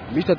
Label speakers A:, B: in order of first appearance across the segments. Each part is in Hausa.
A: mita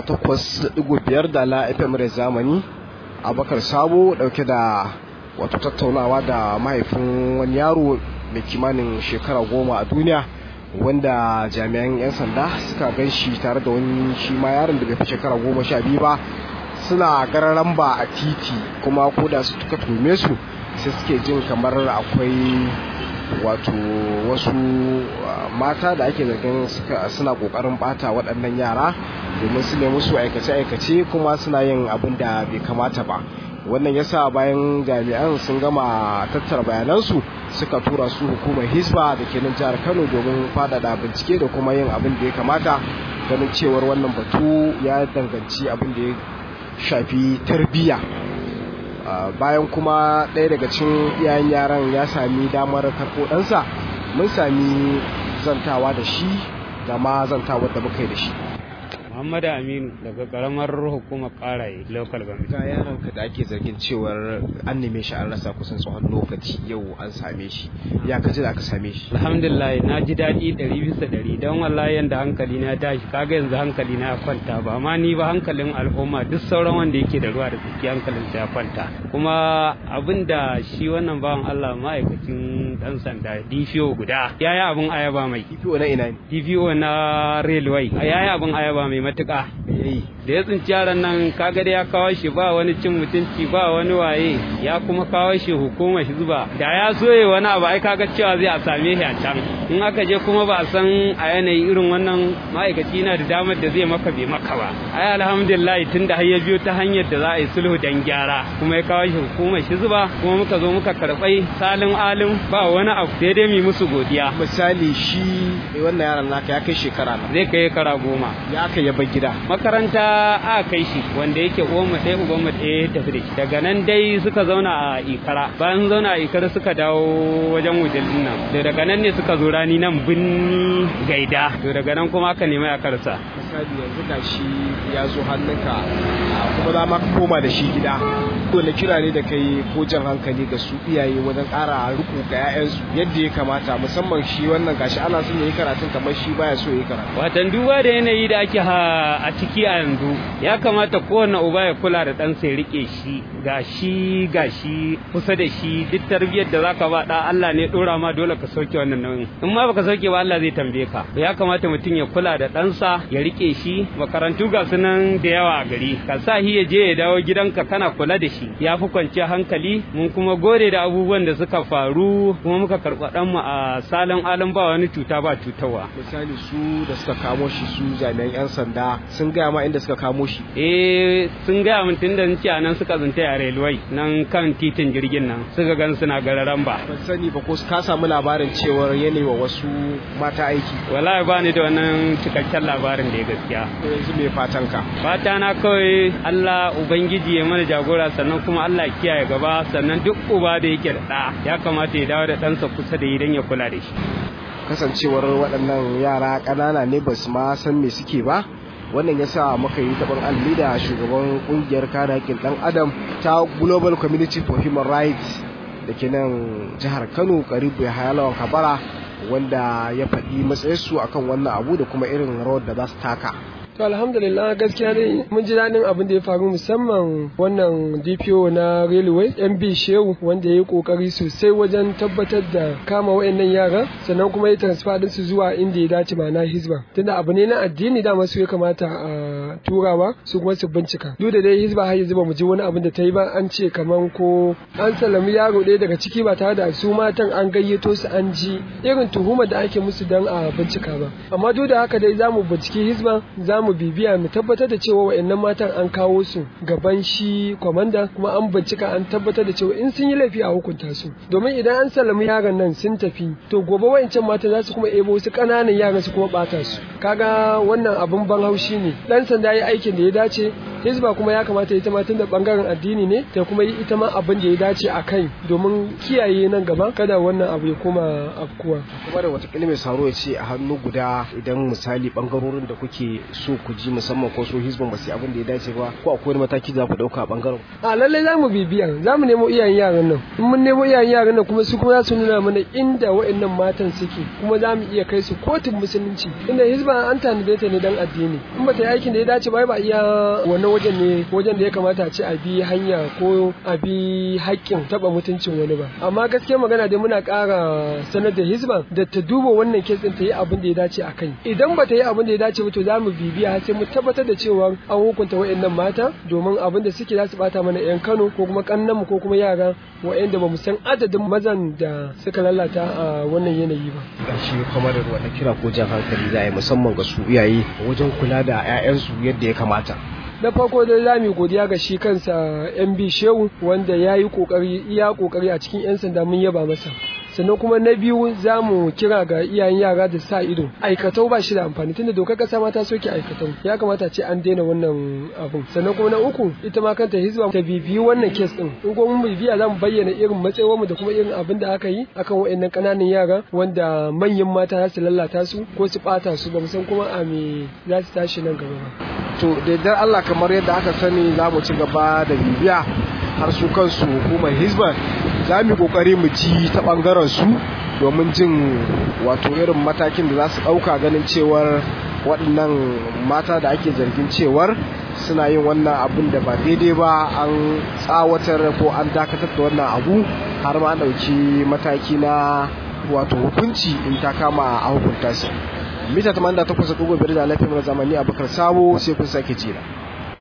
A: 88.5 da la fm rai zamani abakar sabo dauke da wato tattaunawa da mahaifin wani yaro mai kimanin shekara goma a duniya wanda jami'an 'yan sanda suka gan shi tare da wani shi ma yaron da bai fi shekara goma sha biyu ba suna gararan ba a titi kuma ko da su tuka tume su sai suke jin kamar akwai wato wasu mata da ake zargin suna kokarin bata waɗannan yara domin su nemi su aikace-aikace kuma suna yin abin da bai kamata ba wannan yasa bayan jami'an sun gama tattara bayanansu suka tura su hukumar hisba da ke nan jihar kano domin faɗaɗa bincike da kuma yin abin da ya kamata ganin cewar wannan batu ya danganci abin da ya shafi tarbiyya bayan kuma ɗaya daga cikin iyayen yaran ya sami damar karɓo ɗansa mun sami zantawa da shi da ma zantawar da muka yi da shi
B: Muhammadu Aminu daga karamar hukumar karaye local government.
A: Ga yaron ka da ake zargin cewar an neme shi an rasa kusan tsawon lokaci yau an same shi. Ya ka ji da aka same shi.
B: Alhamdulillah na ji daɗi ɗari bisa ɗari don wallahi yanda hankali na tashi kaga yanzu hankali na ya kwanta ba amma ni ba hankalin al'umma duk sauran wanda yake da ruwa da tsaki hankalin ya kwanta. Kuma abin da shi wannan bawan Allah ma'aikacin ɗan sanda DPO guda ya yi abin ayaba mai.
A: DPO na ina ne?
B: DPO na railway ya yi abin ayaba mai matuƙa da ya tsinci yaran nan kaga da ya kawo shi ba wani cin mutunci ba wani waye ya kuma kawo shi hukumar hizba da ya soye wani abu ai kaga cewa zai a same shi a can in aka je kuma ba a san a yanayi irin wannan ma'aikaci yana da damar da zai maka bai maka ba ai alhamdulillah tun da har ya biyo ta hanyar da za a yi sulhu dan gyara kuma ya kawo shi hukumar hizba kuma muka zo muka karɓai salin alim ba wani abu daidai mu musu godiya
A: misali shi wannan yaron naka ya kai shekara na
B: zai kai kara goma
A: ya aka yaba gida
B: makaranta a kai shi wanda yake uwanmu ɗaya ubanmu ɗaya tafi da shi daga nan dai suka zauna a ikara bayan zauna a ikara suka dawo wajen wujil nan da daga nan ne suka zo rani nan bin gaida to daga nan kuma aka nemi a karsa
A: misali yanzu ga shi ya zo hannunka kuma za ma ka koma da shi gida dole kira ne da kai ko jan hankali ga su iyaye wajen ƙara riko ga 'ya'yansu yadda ya kamata musamman shi wannan gashi ana son ya yi karatun kamar shi baya so ya yi karatu
B: watan duba da yanayi da ake a ciki a yanzu ya kamata kowane uba ya kula da ɗansa ya rike shi ga shi ga shi kusa da shi duk tarbiyyar da zaka ba da Allah ne dora ma dole ka sauke wannan nauyin in ma baka sauke ba Allah zai tambaye ka ya kamata mutum ya kula da ɗansa ya rike shi makarantu ga sunan da yawa a gari ka sa shi ya je ya dawo gidanka kana kula da shi ya fi kwanciya hankali mun kuma gode da abubuwan da suka faru kuma muka karɓa ɗan mu a salon alam ba wani cuta ba cutarwa
A: misali su da suka kamo shi su jami'an 'yan sanda sun gaya ma inda suka kamo shi
B: eh sun gaya min tun da ce a nan suka zunta a railway nan kan titin jirgin nan suka gan suna gararan ba
A: ban sani ba ko ka samu labarin cewar yanayi wa wasu mata aiki
B: wallahi ba ni da wannan cikakken labarin da ya gaskiya
A: yanzu me fatan ka
B: fata na kawai Allah ubangiji ya mana jagora sannan kuma Allah ya kiyaye gaba sannan duk uba da yake da ɗa ya kamata ya dawo da ɗansa kusa da idan ya kula da shi
A: kasancewar waɗannan yara ƙanana ne ba su ma san me suke ba wannan ya sa muka yi taɓar alli da shugaban ƙungiyar kare haƙƙin ɗan adam ta global community for human rights da ke nan jihar kano karibu ya hayalawan kabara wanda ya faɗi matsayinsu akan wannan abu da kuma irin rawar da za su taka
C: To alhamdulillah gaskiya dai mun ji daɗin abin da ya faru musamman wannan DPO na Railway MB Shehu wanda ya yi kokari sosai wajen tabbatar da kama wayannan yara sannan kuma ya transfer din su zuwa inda ya dace ma'ana Hizba tunda abu ne na addini da masu ya kamata a turawa su kuma su bincika duk da dai Hizba har yanzu ba mu ji wani abin da ta yi ba an ce kaman ko an salami yaro ɗaya daga ciki ba tare da su matan an gayyato su an ji irin tuhumar da ake musu dan a bincika ba amma duk da haka dai za mu binciki Hizba za mu bibiya mu tabbatar da cewa wayannan matan an kawo su gaban shi kwamanda kuma an bincika an tabbatar da cewa in sun yi laifi a hukunta su domin idan an salami yaran nan sun tafi to gobe wayancan mata za su kuma ebo su kananan yaran su kuma bata su kaga wannan abun ban haushi ne dan sanda yi aikin da ya dace hizba kuma ya kamata ita ma tunda bangaren addini ne ta kuma yi ita ma abin da ya dace a kai domin kiyaye nan gaba kada wannan abu ya koma afkuwa
A: kuma da watakila mai saro ya ce a hannu guda idan misali bangarorin da kuke so ku ji musamman ko so hizban ba su abin da ya dace ba ko akwai wani mataki za ku dauka a bangaren
C: a lallai za mu bibiya za mu nemo iyayen yaran nan in mun nemo iyayen yaran nan kuma su kuma za su nuna mana inda wa'annan matan suke kuma za mu iya kai su kotun musulunci inda hizba an tanade ta ne dan addini in ba ta yi aikin da ya dace ba ba iya wannan wajen ne wajen da ya kamata a ce a bi hanya ko a bi haƙƙin taɓa mutuncin wani ba amma gaskiya magana dai muna ƙara sanar da hizba da ta duba wannan kes ɗin ta yi abin da ya dace a kai idan ba ta yi abin da ya dace ba to za mu bibiya har sai mu tabbatar da cewa an hukunta wa'annan mata domin abin da suke za su bata mana 'yan Kano ko kuma kannanmu ko kuma yara wa'anda ba mu san adadin mazan da suka lalata a wannan yanayi ba.
A: Gashi kuma da wata kira ko jan hankali za a yi musamman ga su iyaye wajen kula da 'ya'yansu yadda ya kamata.
C: na farko dai za mu godiya ga shi kansa MB Shehu wanda ya yi kokari iya kokari a cikin 'yan sanda mun yaba masa sannan kuma na biyu za mu kira ga iyayen yara da sa ido aikatau ba shi da amfani tunda dokar kasa ma ta soke aikatau ya kamata ce an daina wannan abun sannan kuma na uku ita ma kanta hizba ta bibiyi wannan kes din in kuma mun bibiya za mu bayyana irin matsayawar mu da kuma irin abin da aka yi akan waɗannan ƙananan yara wanda manyan mata za su lalata su ko su ɓata su ba mu san kuma a me za su tashi nan gaba ba
A: to da yardar Allah kamar yadda aka sani za mu ci gaba da bibiya har su kansu hukumar hizba za mu kokari mu ci ta bangaren su domin jin wato irin matakin da za su ɗauka ganin cewar waɗannan mata da ake zargin cewar suna yin wannan abin da ba daidai ba an tsawatar ko an dakatar da wannan abu har ma ɗauki mataki na wato hukunci in ta kama a hukunta su mita 88.5 da lafiyar zamani abubakar sabo sai kun sake jira